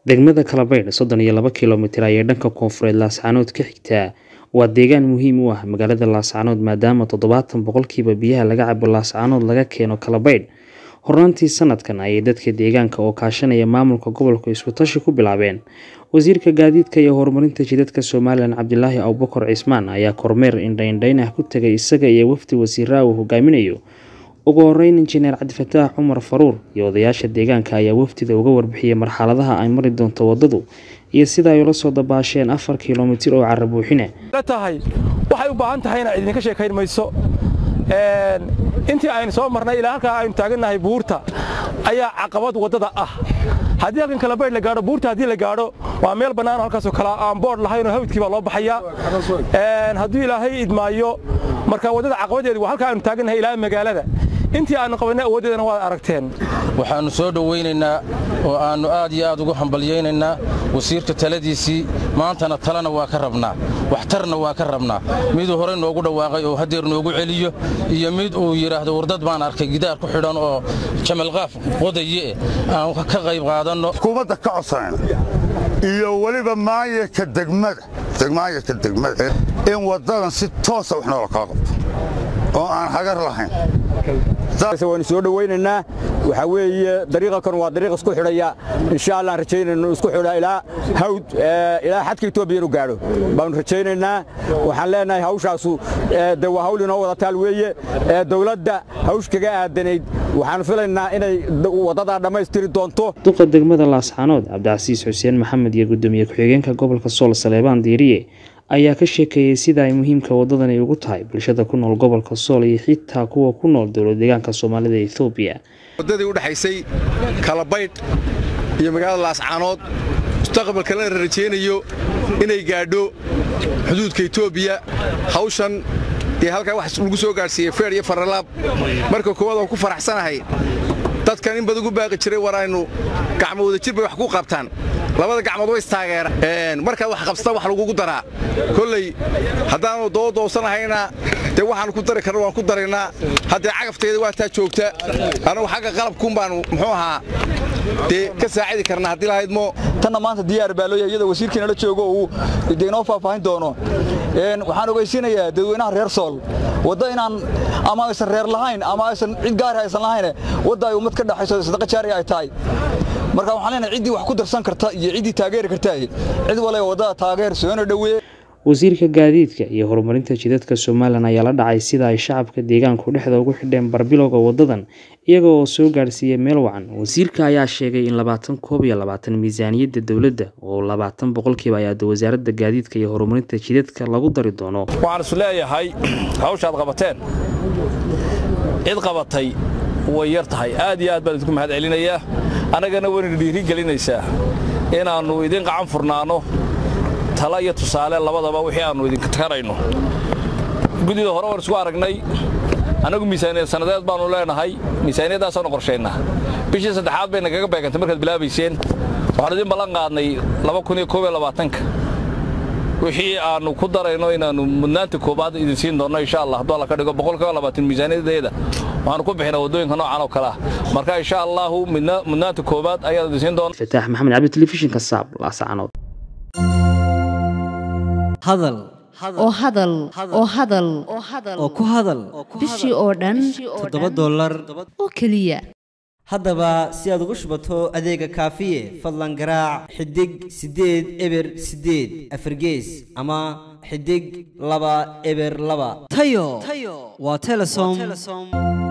degmada kalabaydh soddon iyo laba kilomitir ayay dhanka koonfureed laascaanood ka xigtaa waa deegaan muhiim u ah magaalada laascaanood maadaama toddobaatan boqolkiiba biyaha laga cabo laascaanood laga keeno kalabaydh hornaantii sanadkan ayay dadka deegaanka oo kaashanaya maamulka gobolka iskutashi ku bilaabeen wasiirka gaadiidka iyo horumarinta jidadka somalilan cabdilaahi abubakar cismaan ayaa kormeer indhaindhayn ah ku tegay isaga iyo wafdi wasiiraa uu hogaaminayo ugu horeyn injineer cabdifataax cumar faruur iyo odayaasha deegaanka ayaa wafdida uga warbixiyey marxaladaha ay mari doonto wadadu iyo sida ay ula soo dabaasheen afar kilomitir oo carabuuxine tahay waxay u baahan tahayna idinka sheekayn mayso intii aynu soo marnay ilaa halkaa aynu taagannahay buurta ayaa caqabad waddada ah haddii halkan kalabaydh la gaadho buurta haddii la gaadho waa meel bannaan halkaasoo kale aan boodh lahaynoo hawdkii baa loo baxayaa hadduu ilaahay idmaayo marka waddada caqabadeedu waa halkaa aynu taagannahay ilaa magaalada intii aannu qabannay awooddeedana waad aragteen waxaannu soo dhowaynaynaa oo aannu aad iyo aad ugu hambalyaynaynaa wasiirka taladiisii maantana talena waa ka rabnaa waxtarna waa ka rabnaa miduu horey noogu dhawaaqay oo haddeer noogu celiyo iyo mid uu yidhaahdo wardad baan arkay gidaar ku xidhan oo jamalqaaf qodaye aan ka qayb qaadanno xukuumadda ka codsanayna iyo weliba maayarka degmada maayarka degmada in waddadan si toosa wax noola kala qabto oo aan hagar lahayn waanu soo dhowaynaynaa waxaa weeye dariiqakan waa dariiq isku xidhaya insha allah aan rajaynayno isku xidha ilaa hawd ilaa xadka etoobiya inu gaadho baanu rajaynaynaa waxaan leenahay hawshaasu de waa hawl inoo wada taal weeye dowladda hawsh kaga aadanayd waxaanu filaynaa inay waddadaa dhammaystiri doonto duqa degmada laascaanood cabdicasiis xuseen maxamed iyo gudoomiye ku-xigeenka gobolka sool saleebaan diiriye ayaa ka sheekeeyey sida ay muhiimka wadadani ugu tahay bulshada ku nool gobolka sool iyo xitaa kuwa ku nool dowlad deegaanka soomaalida ethoobiya waddadii u dhexaysay kalabaydh iyo magaalada laascaanood mustaqbalka lana rajaynayo inay gaadho xuduudka etoobiya hawshan iyo halkaa wax lagu soo gaadhsiiyey feer iyo faralaab marka koowaad waan ku faraxsanahay dadkan in badan ugu baaqi jiray war aynu gacmo wadajir bay wax ku qabtaan labada gacmood way istaageeraan markaad wax qabsata wax lagugu daraa kolley haddaanu doodoosanahayna dee waxaanu ku dari karna waan ku daraynaa haddee cagafteeda waa taa joogta annagu xagga qalabkuun baanu muxuu ahaa dee ka saacidi karnaa haddii lahaydmo tanna maanta diyaar baa looyahay iyadoo wasiirkiina la joogo uu dee inoo faahfaahin doono waxaan ogeysiinayaa dadweynaha reer sool wadda inaan ama aysan reer lahayn ama aysan cid gaari aysan lahayn wadda ay ummad ka dhaxayso sadaqa jaari ay tahay marka waxaan leenahay ciddii wax ku darsan karta iyo ciddii taageeri karta cid waliba waddada taageer soona dhoweeye wasiirka gaadiidka iyo horumarinta jidadka somalilan ayaa la dhacay sida ay shacabka deegaanku dhexda ugu xidheen barbilowga wadadan iyaga oo soo gaadhsiiyey meel wacan wasiirka ayaa sheegay in labaatan koob iyo labaatan miisaaniyadda dowladda oo labaatan boqolkiiba ayaada wasaaradda gaadiidka iyo horumarinta jidadka lagu dari doono waxaan isu leeyahay hawshaad qabateen cid qabatay way yar tahay aad iyo aad baan idinku mahad celinayaa annagana wayna dhiiri gelinaysaa inaannu idin qacan furnaanno tala iyo tusaale labadaba wixii aannu idinka karayno guddida hore waan isku aragnay annagu miisaaniyad sannadeed baannu leenahay miisaaniyadaasaannu qorshayna bishii saddexaad bay nagaga beegantay markaad bilaabayseen waxaanu idin ballan qaadnay ka wixii aannu ku darayno inaannu mudnaanta koobaad idin siin doonno insha allah hadduu alla ka dhigo miisaaniyadeeda waxaanu ku bixinaa waddooyinka noocan oo kale ah marka insha allahu mudnaanta koobaad ayaan idin siin doona fataax maxamed cabdi telefishinka saab laascaanood hadal oo hadal oo hadal oo ku hadal bishii oo dhan toddoba dollar oo keliya haddaba si aad ugu shubato adeega kaafiye fadlan garaac xidig siddeed eber siddeed afargees ama xidig laba eber laba tayo waa telesom